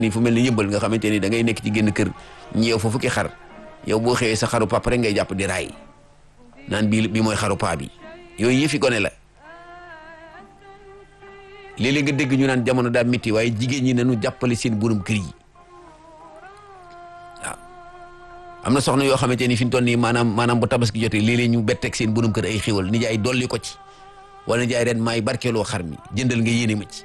ni fu mel ni yëmbal nga xamante ni da ngay nekk ci génn kër ñeew fa fukki xar yow boo xëyee sa xaru papa rek ngay jàpp di raay naan bii bi mooy xaru paa bi yooyu yëfi gone la léeg-léeg nga dégg ñu naan jamono daa métti waaye jigéen ñi nañu jàppale seen borom kër yi waaw am na soxna yoo xamante ni fi mu toll nii maanaam maanaam bu tabaski jotee léeg-léeg ñu betteeg seen borom kër ay xéwal nijaay dolli ko ci wala nijaay ren maay barkeeloo xar mi jëndal nga yéene ma ci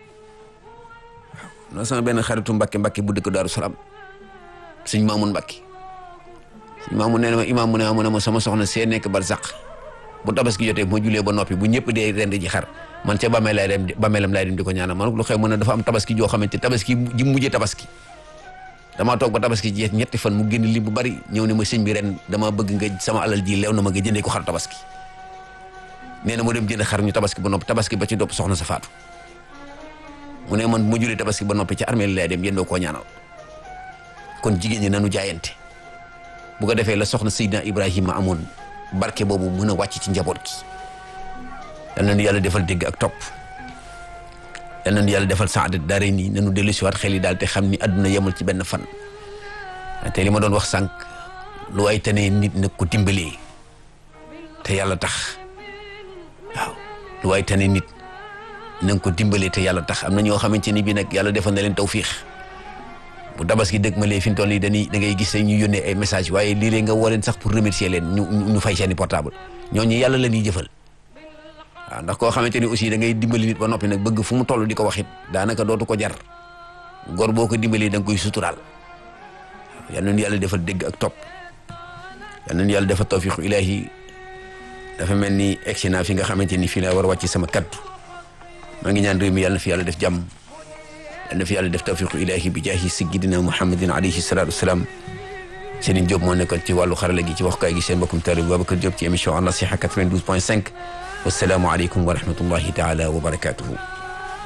waaw non sama benn xaritu Mbàkke Mbàkke bu dëkk Daaru Salaam sëñ Maamun Mbàkke sëñ Maamun nee na ma imaam mu ne ma ne ma sama soxna see nekk barzaq bu tabaski jotee bu ma julee ba noppi bu ñëpp dee rend ji xar man ca bàmmeel lay dem bàmmeelam lay dem di ko ñaanal man lu xew mu ne dafa am tabaski joo xamante tabaski ji mujjee tabaski damaa toog ba tabaski jeex ñetti fan mu génn li bu bari ñëw ne ma sëñ bi ren dama bëgg nga sama alal ji leew na ma nga jëndee ko xar tabaski nee na mu dem jënd xar ñu tabaski ba noppi tabaski ba ci dopp soxna sa faatu mu ne man mu julee tabaski ba noppi ci armée lay dem yendoo koo ñaanal kon jigéen ñi nanu jaayante bu ko defee la soxna Seydina Ibrahima amoon barke boobu mën a wàcc ci njaboot gi yal nañu yàlla defal dégg ak topp yal nañu yàlla defal saadat daare nii nanu dellu si waat xel yi daal te xam ni àdduna yemul ci benn fan te li ma doon wax sànq lu ay tane nit nag ko dimbalee te yàlla tax waaw lu ay tane nit na nga ko dimbalee te yàlla tax am na ñoo xamante ni bii nag yàlla defal na leen tawfiix bu tabaski dëgg ma lee fi mu toll nii dañuy da ngay gis ñu yónnee ay message waaye léeg-léeg nga woo leen sax pour remercier leen ñu ñu fay seeni portable ñooñu yàlla la ñuy jëfal waaw ndax koo xamante ni aussi da ngay dimbali nit ba noppi nag bëgg fu mu toll di ko wax it daanaka dootu ko jar gor boo ko dimbalee da nga koy suturaal waaw yal nañu yàlla defal dégg ak topp yal nañu yàlla defal tawfiqu ilaahi dafa mel ni egsi naa fi nga xamante ni fii laa war a wàcc sama kaddu maa ngi ñaan réew mi yàlla na fi yàlla def jàmm yàlla na fi yàlla def tawfiqu ilaahi bi jaahi sayyidina muhammadin alayhi salaatu wasalaam Serigne Diop moo nekkoon ci wàllu xarala gi ci waxukaay gi seen mbokkum taalibe Babacar Diop ci émission An Nasiha 92 point 5 wasalaamu aleykum wa rahmatullahi taala wa barakatuhu